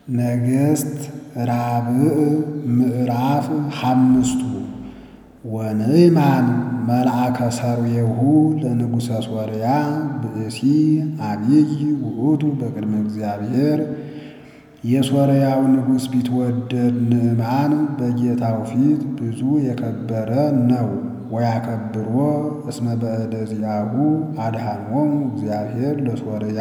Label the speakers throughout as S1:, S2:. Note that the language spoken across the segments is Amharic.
S1: ነገሥት ራብዕ ምዕራፍ ሓምስቱ ወንዕማን መልአከ ሰርዌሁ ለንጉሠ ሶርያ ብእሲ አብይ ውእቱ በቅድመ እግዚአብሔር። የሶርያው ንጉሥ ቢትወደድ ንዕማን በጌታው ፊት ብዙ የከበረ ነው። ወያከብሮ እስመ በእደ ዚአሁ አድኃኖሙ እግዚአብሔር ለሶርያ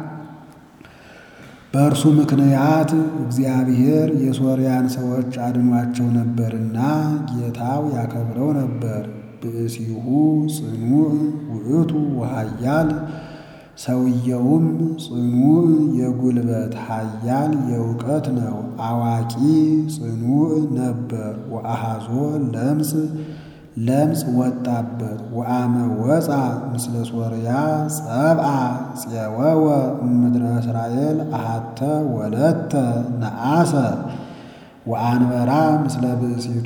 S1: በእርሱ ምክንያት እግዚአብሔር የሶርያን ሰዎች አድኗቸው ነበርና ጌታው ያከብረው ነበር። ብእሲሁ ጽኑዕ ውእቱ ወኃያል ሰውየውም ጽኑዕ የጉልበት ኃያል የእውቀት ነው። አዋቂ ጽኑዕ ነበር። ወአሃዞ ለምጽ ለምጽ ወጣበት። ወአመ ወፃ ምስለ ሶርያ ጸብአ ፄወወ እምድረ እስራኤል አሃተ ወለተ ነአሰ ወአንበራ ምስለ ብእሲቱ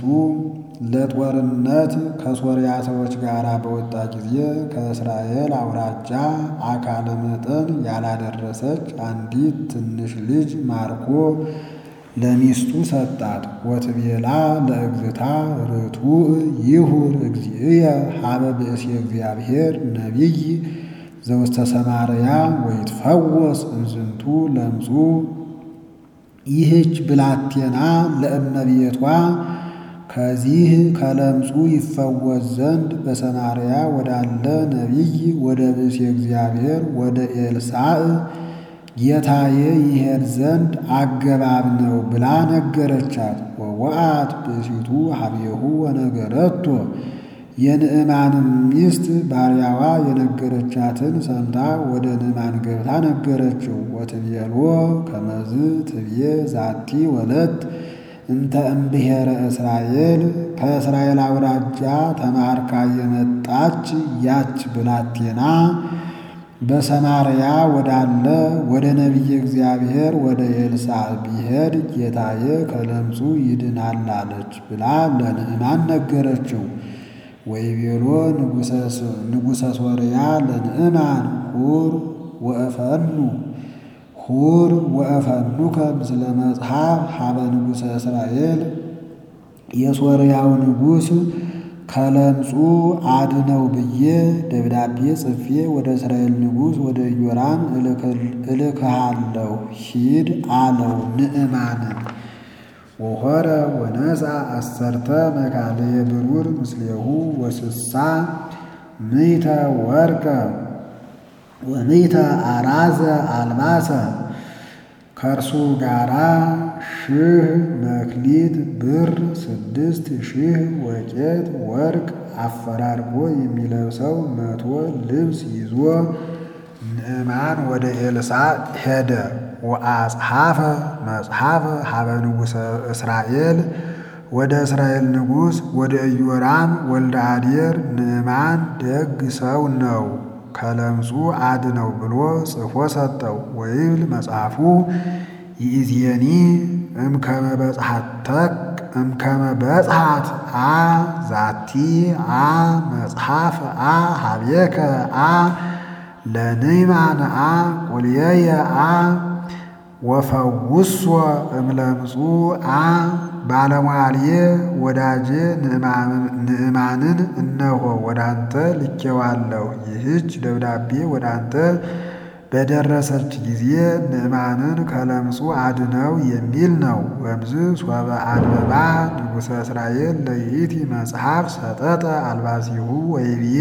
S1: ለጦርነት ከሶርያ ሰዎች ጋር በወጣ ጊዜ ከእስራኤል አውራጃ አካለ መጠን ያላደረሰች አንዲት ትንሽ ልጅ ማርኮ ለሚስቱ ሰጣት። ወትቤላ ለእግዝታ ርቱዕ ይሁር እግዚእየ ሀበ ብእሲ እግዚአብሔር ነቢይ ዘውስተ ሰማርያ ወይትፈወስ እምዝንቱ ለምጹ። ይህች ብላቴና ለእመቤቷ ከዚህ ከለምጹ ይፈወስ ዘንድ በሰማርያ ወዳለ ነቢይ ወደ ብእሲ እግዚአብሔር ወደ ኤልሳዕ ጌታዬ ይሄድ ዘንድ አገባብ ነው ብላ ነገረቻት። ወወአት ብእሲቱ ሀቤሁ ወነገረቶ የንዕማንም ሚስት ባሪያዋ የነገረቻትን ሰምታ ወደ ንዕማን ገብታ ነገረችው። ወትቤሎ ከመዝ ትብዬ ዛቲ ወለት እንተ እምብሔረ እስራኤል ከእስራኤል አውራጃ ተማርካ የመጣች ያች ብላቴና በሰማርያ ወዳለ ወደ ነቢየ እግዚአብሔር ወደ ኤልሳዕ ቢሄድ ጌታዬ ከለምጹ ይድናል አለች ብላ ለንዕማን ነገረችው። ወይቤሎ ንጉሠ ሶርያ ለንዕማን ሁር ወእፈኑ ሁር ወእፈኑከ ምስለ መጽሐፍ ሀበ ንጉሠ እስራኤል የሶርያው ንጉሥ ከለምጹ አድነው ብዬ ደብዳቤ ጽፌ ወደ እስራኤል ንጉሥ ወደ ኢዮራም እልክሃለሁ ሂድ አለው ንዕማንን። ወሖረ ወነሣ አሰርተ መካልየ ብሩር ምስሌሁ ወስሳ ምይተ ወርቀ ወምይተ አራዘ አልባሰ ከእርሱ ጋራ ሺህ መክሊት ብር ስድስት ሺህ ወቄት ወርቅ አፈራርቆ የሚለብሰው መቶ ልብስ ይዞ ንዕማን ወደ ኤልሳዕ ሄደ። ወአጽሐፈ መጽሐፈ ሀበ ንጉሠ እስራኤል ወደ እስራኤል ንጉሥ ወደ ኢዮራም ወልደ አዴር ንዕማን ደግ ሰው ነው ከለምጹ አድነው ብሎ ጽፎ ሰጠው። ወይብል መጽሐፉ ይእዜኒ እምከመ በጽሐተክ እምከመ በጽሐት አ ዛቲ አ መጽሐፍ አ ሀቤከ አ ለንዕማን አ ቁልየየ አ ወፈውሶ እምለምጹ አ ባለሟልዬ ወዳጄ ንዕማንን እነሆ ወደ አንተ ልኬዋለሁ። ይህች ደብዳቤ ወደ አንተ በደረሰች ጊዜ ንዕማንን ከለምጹ አድነው የሚል ነው። ወምዝ ሶበ አንበባ ንጉሠ እስራኤል ለይእቲ መጽሐፍ ሰጠጠ አልባሲሁ ወይብዬ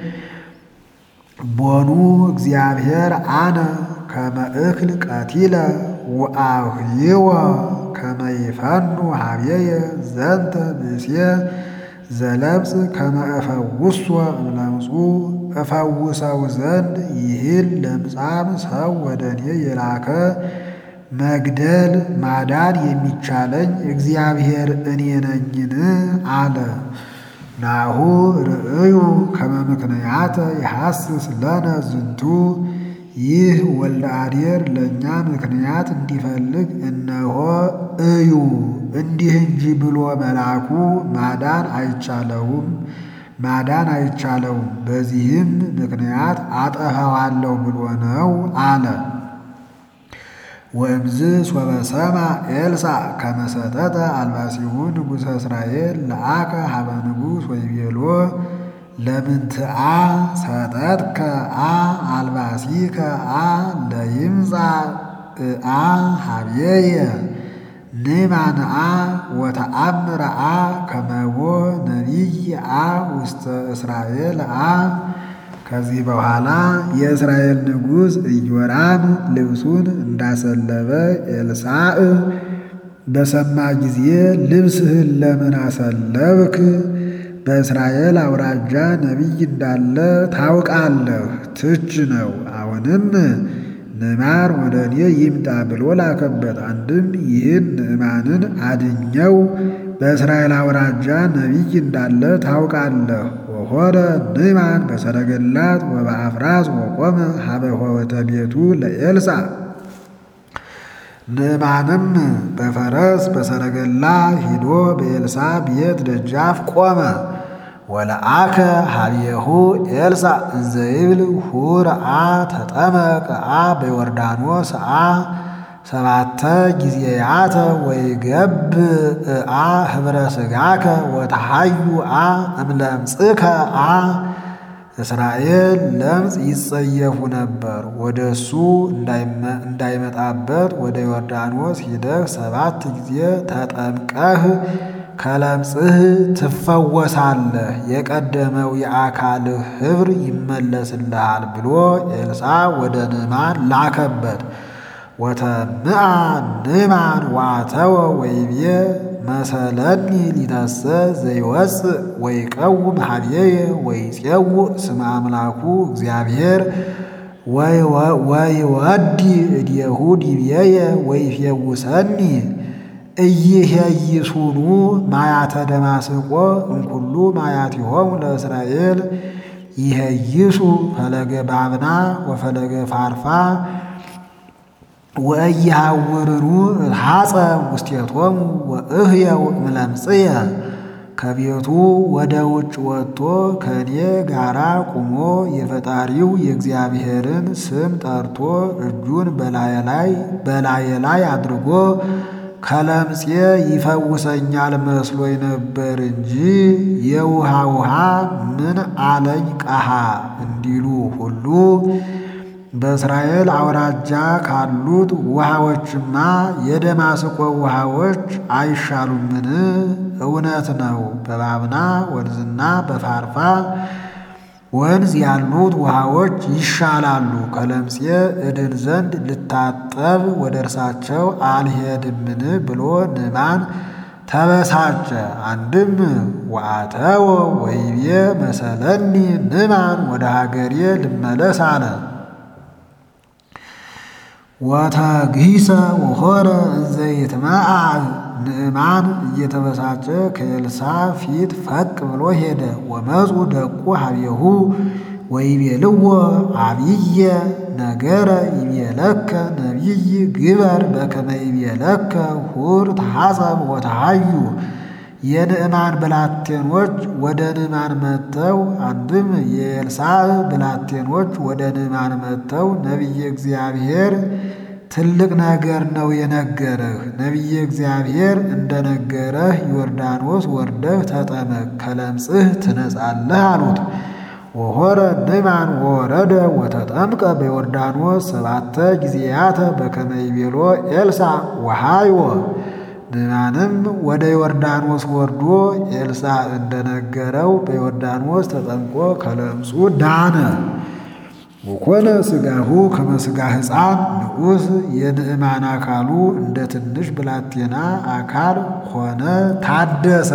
S1: ቦኑ እግዚአብሔር አነ ከመ እክል ቀቲለ ወአህይወ ከመ ይፈኑ ሀቤየ ዘንተ ብእሴ ዘለምጽ ከመ እፈውሶ እምለምጹ እፈውሰው ዘንድ ይህን ለምጻም ሰው ወደ እኔ የላከ መግደል ማዳን የሚቻለኝ እግዚአብሔር እኔ ነኝን? አለ። ናሁ ርእዩ ከመ ምክንያተ ይሐስስ ለነ ዝንቱ ይህ ወልደ አዴር ለእኛ ምክንያት እንዲፈልግ እነሆ እዩ። እንዲህ እንጂ ብሎ መላኩ ማዳን አይቻለውም ማዳን አይቻለውም። በዚህም ምክንያት አጠፋዋለሁ ብሎ ነው አለ። ወእምዝ ሶበ ሰማ ኤልሳዕ ከመ ሰተተ አልባሲሁ ንጉሠ እስራኤል ለአከ ሀበ ንጉሥ ወይቤሎ ለምንትአ ሰጠትከ አ አልባሲከ አ ለይምጻእ አ ሀብየየ ንማንአ ወተአምረአ ከመቦ ነቢይ አ ውስተ እስራኤል አ ከዚህ በኋላ የእስራኤል ንጉሥ ኢዮራም ልብሱን እንዳሰለበ ኤልሳዕ በሰማ ጊዜ ልብስህን ለምን አሰለብክ? በእስራኤል አውራጃ ነቢይ እንዳለ ታውቃለህ፣ ትች ነው። አሁንም ንዕማን ወደ እኔ ይምጣ ብሎ ላከበት። አንድም ይህን ንዕማንን አድኘው በእስራኤል አውራጃ ነቢይ እንዳለ ታውቃለህ። ወሆረ ንዕማን በሰረገላት ወበአፍራስ ወቆመ ሀበ ሆወተ ቤቱ ለኤልሳዕ ንዕማንም በፈረስ በሰረገላ ሂዶ በኤልሳዕ ቤት ደጃፍ ቆመ። ወለአከ ሀብየሁ ኤልሳዕ እንዘ ይብል ሁር አ ተጠመቅ አ በዮርዳኖስ አ ሰባተ ጊዜያተ ወይገብ አ ህብረ ሥጋከ ወተሃዩ አ እምለምጽከ አ እስራኤል ለምጽ ይጸየፉ ነበር። ወደ እሱ እንዳይመጣበት ወደ ዮርዳኖስ ሂደህ ሰባት ጊዜ ተጠምቀህ ከለምጽህ ትፈወሳለህ፣ የቀደመው የአካልህ ኅብር ይመለስልሃል ብሎ ኤልሳዕ ወደ ንዕማን ላከበት። ወተምአ ንዕማን ዋተወ ወይቤ መሰለኒ ሊተሰ ዘይወፅእ ወይቀውም ሀብየየ ወይፄውእ ስመ አምላኩ እግዚአብሔር ወይወዲ እዴሁ ዲብየየ ወይፌውሰኒ ኢይሄይሱኑ ማያተ ደማስቆ እምኩሉ ማያቲሆሙ ለእስራኤል ይሄይሱ ፈለገ ባብና ወፈለገ ፋርፋ ወእይሃውርኑ ሐፀ ውስቴቶሙ ወእህየው እምለምጽየ ከቤቱ ወደ ውጭ ወጥቶ ከእኔ ጋራ ቁሞ የፈጣሪው የእግዚአብሔርን ስም ጠርቶ እጁን በላየ ላይ አድርጎ ከለምጼ ይፈውሰኛል መስሎኝ ነበር እንጂ የውሃ ውሃ ምን አለኝ ቀሃ እንዲሉ ሁሉ በእስራኤል አውራጃ ካሉት ውሃዎችማ የደማስቆ ውሃዎች አይሻሉምን? እውነት ነው። በባብና ወንዝና በፋርፋ ወንዝ ያሉት ውሃዎች ይሻላሉ። ከለምጼ እድን ዘንድ ልታጠብ ወደ እርሳቸው አልሄድምን ብሎ ንዕማን ተበሳጨ። አንድም ወአተወ ወይቤ መሰለኒ ንዕማን ወደ ሀገሬ ልመለስ አለ። ወተግሂሰ ወሖረ እንዘ ይትመዓዕ ንዕማን እየተበሳጨ ከኤልሳዕ ፊት ፈቅ ብሎ ሄደ። ወመፁ ደቁ ሀቤሁ ወይቤልዎ አብየ ነገረ ይቤለከ ነቢይ ግበር በከመ ይቤለከ ሁር ተሐጸብ ወተሃዩ የንዕማን ብላቴኖች ወደ ንዕማን መጥተው አንድም የኤልሳዕ ብላቴኖች ወደ ንዕማን መጥተው ነቢየ እግዚአብሔር ትልቅ ነገር ነው የነገረህ። ነቢየ እግዚአብሔር እንደነገረህ ዮርዳኖስ ወርደህ ተጠመቅ፣ ከለምጽህ ትነጻለህ አሉት። ወሖረ ንዕማን ወወረደ ወተጠምቀ በዮርዳኖስ ሰባተ ጊዜያተ በከመ ይቤሎ ኤልሳዕ ወሃይወ ንዕማንም ወደ ዮርዳኖስ ወርዶ ኤልሳዕ እንደነገረው በዮርዳኖስ ተጠምቆ ከለምጹ ዳነ። ወኮነ ሥጋሁ ከመ ሥጋ ሕፃን ንዑስ የንዕማን አካሉ እንደ ትንሽ ብላቴና አካል ሆነ ታደሰ።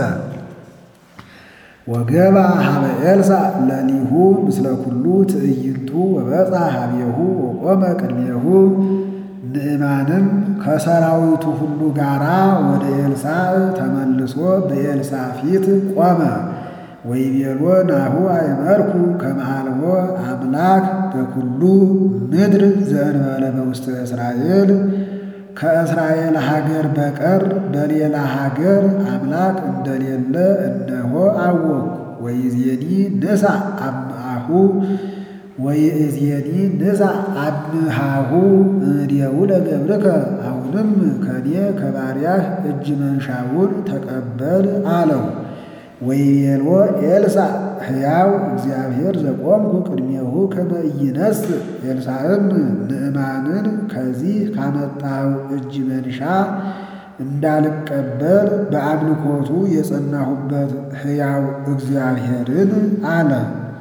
S1: ወገባ ሀበ ኤልሳዕ ለሊሁ ምስለ ኩሉ ትዕይንቱ ወበፃ ሀቤሁ ወቆመ ቅድሜሁ ንዕማንም ከሰራዊቱ ሁሉ ጋራ ወደ ኤልሳዕ ተመልሶ በኤልሳዕ ፊት ቆመ። ወይቤሎ ናሁ አይመርኩ ከመሃልዎ አምላክ በኩሉ ምድር ዘእንበለ በውስተ እስራኤል ከእስራኤል ሀገር በቀር በሌላ ሀገር አምላክ እንደሌለ እነሆ አወቅሁ። ወይዜኒ ንሳ አምአሁ ወይእዜኒ ንሳ አብሃሁ እምኔሁ ለገብርከ አሁንም ከኔ ከባሪያህ እጅ መንሻውን ተቀበል አለው። ወይቤሎ ኤልሳዕ ሕያው እግዚአብሔር ዘቆምኩ ቅድሜሁ ከመ ኢይነስ ኤልሳዕም ንዕማንን ከዚህ ካመጣው እጅ መንሻ እንዳልቀበል በአምልኮቱ የጸናሁበት ሕያው እግዚአብሔርን አለ።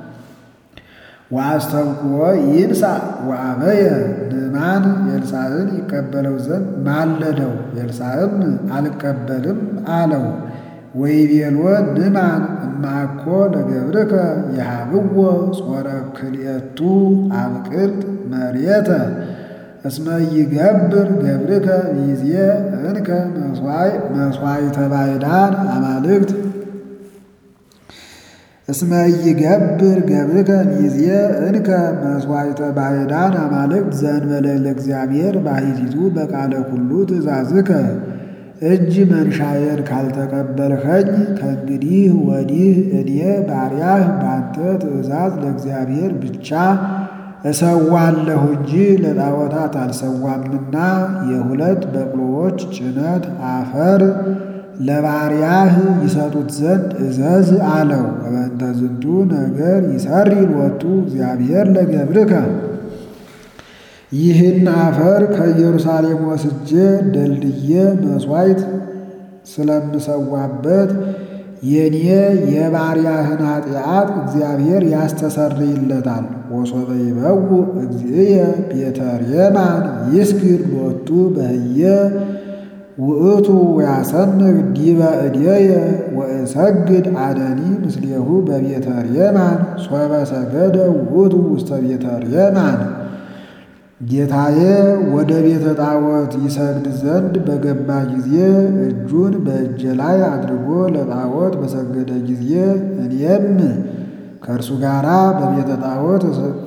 S1: ወአስተብቅዖ ይንሣእ ወአበየ ንዕማን ኤልሳዕን ይቀበለው ዘንድ ማለደው። ኤልሳዕም አልቀበልም አለው። ወይቤሎ ንዕማን እማኮ ለገብርከ የሃብዎ ጾረ ክልኤቱ አብቅልት መሬተ እስመ ይገብር ገብርከ ይዜ እንከ መሥዋዕተ ባዕዳን አማልክት እስመ ይገብር ገብርከ ይዜ እንከ መሥዋዕተ ባዕዳን አማልክት ዘእንበለ ለእግዚአብሔር ባሕቲቱ በቃለ ኩሉ ትእዛዝከ እጅ መንሻዬን ካልተቀበልኸኝ ከእንግዲህ ወዲህ እኔ ባሪያህ ባንተ ትእዛዝ ለእግዚአብሔር ብቻ እሰዋለሁ እንጂ ለጣዖታት አልሰዋምና የሁለት በቅሎዎች ጭነት አፈር ለባሪያህ ይሰጡት ዘንድ እዘዝ አለው። በእንተ ዝንቱ ነገር ይሰሪ ሎቱ እግዚአብሔር ለገብርከ ይህን አፈር ከኢየሩሳሌም ወስጄ ደልድዬ መሥዋዕት ስለምሰዋበት የኔ የባሪያህን ኃጢአት እግዚአብሔር ያስተሰርይለታል። ወሶበ ይበውእ እግዚእየ ቤተ ሬማን ይስግድ ሎቱ በህየ ውእቱ ወያሰንግ ዲበ እድየ ወእሰግድ አደኒ ምስሌሁ በቤተ ሬማን ሶበ ሰገደ ውእቱ ውስተ ቤተ ሬማን ጌታዬ ወደ ቤተ ጣዖት ይሰግድ ዘንድ በገባ ጊዜ እጁን በእጄ ላይ አድርጎ ለጣዖት በሰገደ ጊዜ እኔም ከእርሱ ጋር በቤተ ጣዖት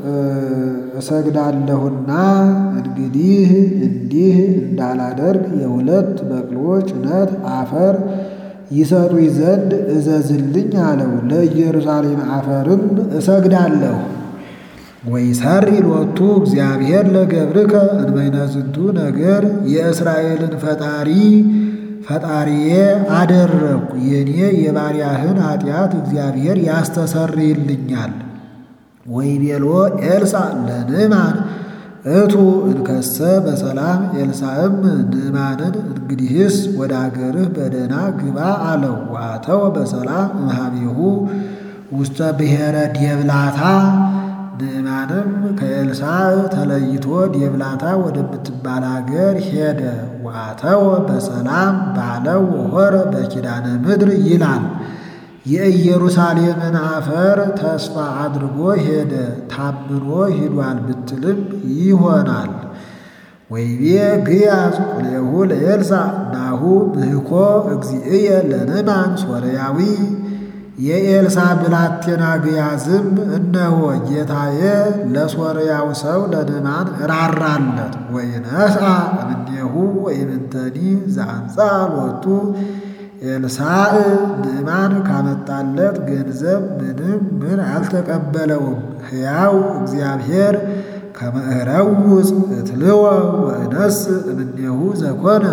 S1: እሰግዳለሁና እንግዲህ እንዲህ እንዳላደርግ የሁለት በቅሎ ጭነት አፈር ይሰጡኝ ዘንድ እዘዝልኝ አለው። ለኢየሩሳሌም አፈርም እሰግዳለሁ። ወይሰሪ ሎቱ እግዚአብሔር ለገብርከ እንበይነ ዝንቱ ነገር የእስራኤልን ፈጣሪ ፈጣሪዬ አደረግኩ የኔ የባሪያህን ኃጢአት እግዚአብሔር ያስተሰርይልኛል። ወይቤሎ ኤልሳዕ ለንዕማን እቱ እንከሰ በሰላም ኤልሳዕም ንዕማንን እንግዲህስ ወደ አገርህ በደህና ግባ አለው። ዋተው በሰላም እምኀቤሁ ውስተ ብሔረ ዴብላታ ንዕማንም ከኤልሳዕ ተለይቶ ዴብላታ ወደምትባል አገር ሄደ። ዋተወ በሰላም ባለው ወሆረ በኪዳነ ምድር ይላል። የኢየሩሳሌምን አፈር ተስፋ አድርጎ ሄደ። ታምኖ ሂዷል ብትልም ይሆናል። ወይቤ ግያዝ ቁሌሁ ለኤልሳዕ ናሁ ምህኮ እግዚእየ ለንዕማን ሶርያዊ የኤልሳዕ ብላቴና ግያዝም እነሆ ጌታዬ ለሶርያው ሰው ለንዕማን ራራለት። ወይነስአ እምኔሁ ወይምንተኒ ዘአንጻ ሎቱ ኤልሳዕ ንዕማን ካመጣለት ገንዘብ ምንም ምን አልተቀበለውም። ሕያው እግዚአብሔር ከመ እረውፅ እትልወ ወእነስእ እምኔሁ ዘኮነ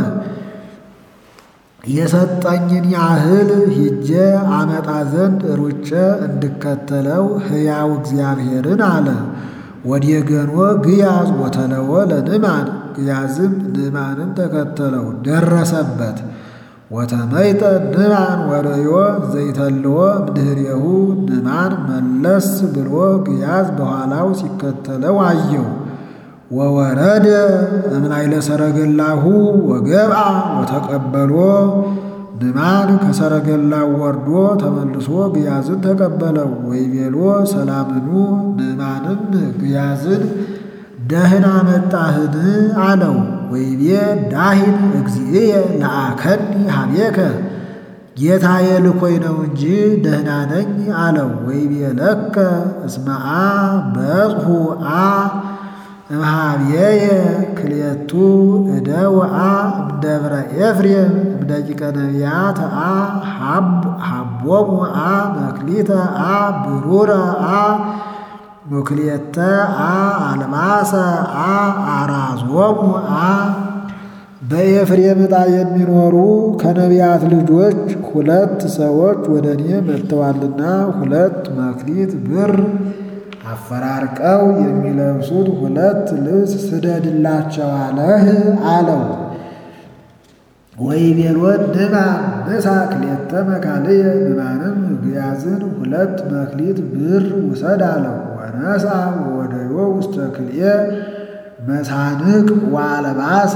S1: የሰጠኝን ያህል ሂጄ አመጣ ዘንድ ሩጬ እንድከተለው ሕያው እግዚአብሔርን አለ። ወዴገኖ ግያዝ ወተለወ ለንዕማን ግያዝም ንዕማንን ተከተለው ደረሰበት። ወተመይጠ ንዕማን ወርእዮ ዘይተልዎ እምድኅሬሁ ንዕማን መለስ ብሎ ግያዝ በኋላው ሲከተለው አየው። ወወረደ እምላይለ ሰረገላሁ ወገብአ ወተቀበሎ ንዕማን ከሰረገላው ወርዶ ተመልሶ ግያዝን ተቀበለው። ወይቤሎ ሰላምኑ ንዕማንም ግያዝን ደህና መጣህን አለው። ወይቤ ዳሂን እግዚእየ ለአከኒ ሀቤከ ጌታዬ ልኮይ ነው እንጂ ደህና ነኝ አለው። ወይቤ ለከ እስመአ በጽሑ አ እምኀቤየ ክልኤቱ እደውአ እምደብረ ኤፍሬም እምደቂቀ ነቢያት አ ሀቦሙ አ መክሊተ አ ብሩረ አ ሙክልኤተ አ አልባሰ አ አራዞሙ አ በኤፍሬም ዕጣ የሚኖሩ ከነቢያት ልጆች ሁለት ሰዎች ወደ እኔ መጥተዋልና ሁለት መክሊት ብር አፈራርቀው የሚለብሱት ሁለት ልብስ ስደድላቸው አለህ አለው። ወይቤሎን ንዕማን ንሣ ክልኤተ መካልየ ንዕማንም ግያዝን ሁለት መክሊት ብር ውሰድ አለው። ወነሣ ወወደዮ ውስተ ክልኤ መሳንቅ ወአልባሰ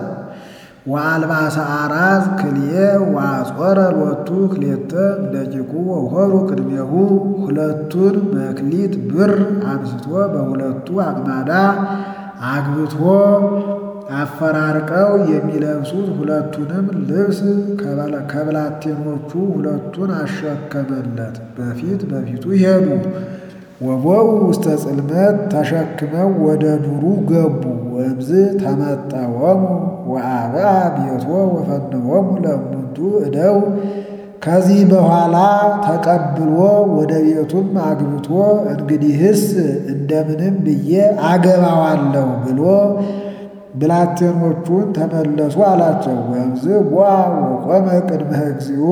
S1: ወአልባሰ አራዝ ክልኤ ወአጾረ ሎቱ ክልኤተ እምደቂቁ ወሆሩ ቅድሜሁ ሁለቱን መክሊት ብር አንስቶ በሁለቱ አቅማዳ አግብቶ አፈራርቀው የሚለብሱት ሁለቱንም ልብስ ከብላቴኖቹ ሁለቱን አሸከመለት። በፊት በፊቱ ሄዱ። ወቦው ውስተ ጽልመት ተሸክመው ወደ ዱሩ ገቡ። ወእምዝ ተመጠወሙ ወአብአ ቤቶ ወፈንወሙ ለእሙንቱ እደው ከዚህ በኋላ ተቀብሎ ወደ ቤቱም አግብቶ እንግዲህስ እንደምንም ብዬ አገባዋለሁ ብሎ ብላቴኖቹን ተመለሱ አላቸው። ወእምዝ ቦአ ወቆመ ቅድመ እግዚኡ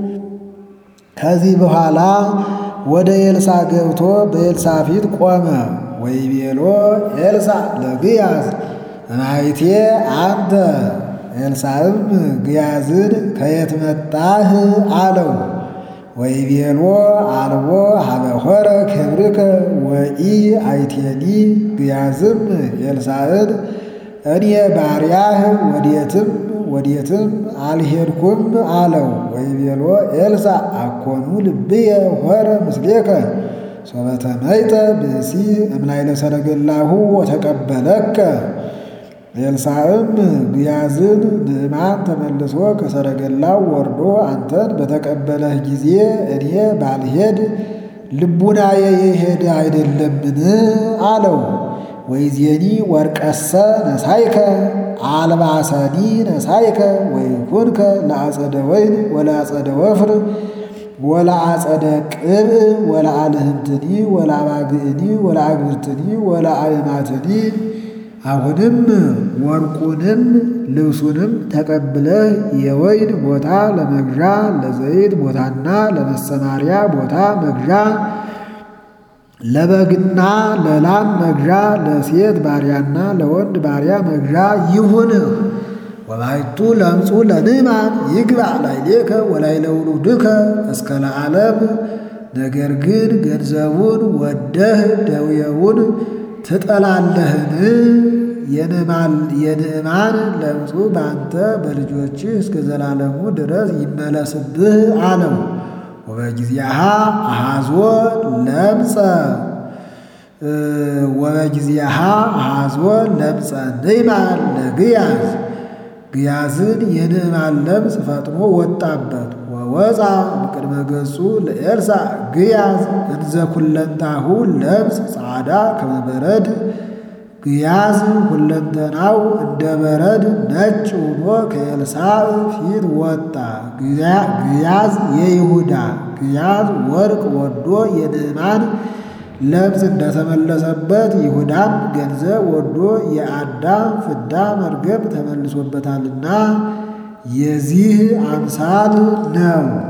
S1: ከዚህ በኋላ ወደ ኤልሳ ገብቶ በኤልሳ ፊት ቆመ። ወይቤሎ ኤልሳ ለግያዝ እማይቴ አንተ። ኤልሳዕም ግያዝን ከየት መጣህ አለው። ወይቤሎ አልቦ ሀበሆረ ክብርከ ወኢ አይቴኒ። ግያዝም ኤልሳዕን እኔ ባሪያህ ወዴትም ወዴትም አልሄድኩም አለው። ወይቤሎ ኤልሳ አኮኑ ልብየ ሆረ ምስሌከ ሶበተመይጠ ብእሲ እምላይለ ሰረገላሁ ወተቀበለከ። ኤልሳዕም ግያዝን ንዕማን ተመልሶ ከሰረገላው ወርዶ አንተን በተቀበለህ ጊዜ እኔ ባልሄድ ልቡናዬ የሄደ አይደለምን አለው። ወይዜኒ ወርቀሰ ነሳይከ አልባሰኒ ነሳይከ ወይኩንከ ለአጸደ ወይን ወለአጸደ ወፍር ወለአጸደ ቅብእ ወለአልህምትኒ ወለአባግእኒ ወለአግብርትኒ ወለአእማትኒ። አሁንም ወርቁንም ልብሱንም ተቀብለህ የወይን ቦታ ለመግዣ ለዘይት ቦታና ለመሰማሪያ ቦታ መግዣ ለበግና ለላም መግዣ ለሴት ባሪያና ለወንድ ባሪያ መግዣ ይሁን። ወባይቱ ለምጹ ለንዕማን ይግባእ ላዕሌከ ወላዕለ ውሉድከ እስከ ለዓለም። ነገር ግን ገንዘቡን ወደህ ደውየውን ትጠላለህን? የንዕማን ለምጹ በአንተ በልጆችህ እስከ ዘላለሙ ድረስ ይመለስብህ አለው። ወበጊዜሃ አሃዞ ለምጸ ወበጊዜሃ አሃዞ ለምጸ ንዕማን ለግያዝ ግያዝን የንዕማን ለምጽ ፈጥኖ ወጣበት። ወወፃ እምቅድመ ገጹ ለኤልሳ ግያዝ እንዘ ኩለንታሁ ለምጽ ጻዕዳ ከመ በረድ ግያዝ ሁለንተናው እንደ በረድ ነጭ ሆኖ ከኤልሳዕ ፊት ወጣ። ግያዝ የይሁዳ ግያዝ ወርቅ ወዶ የንዕማን ለምጽ እንደተመለሰበት ይሁዳም ገንዘብ ወዶ የአዳም ፍዳ መርገም ተመልሶበታልና የዚህ አምሳል ነው።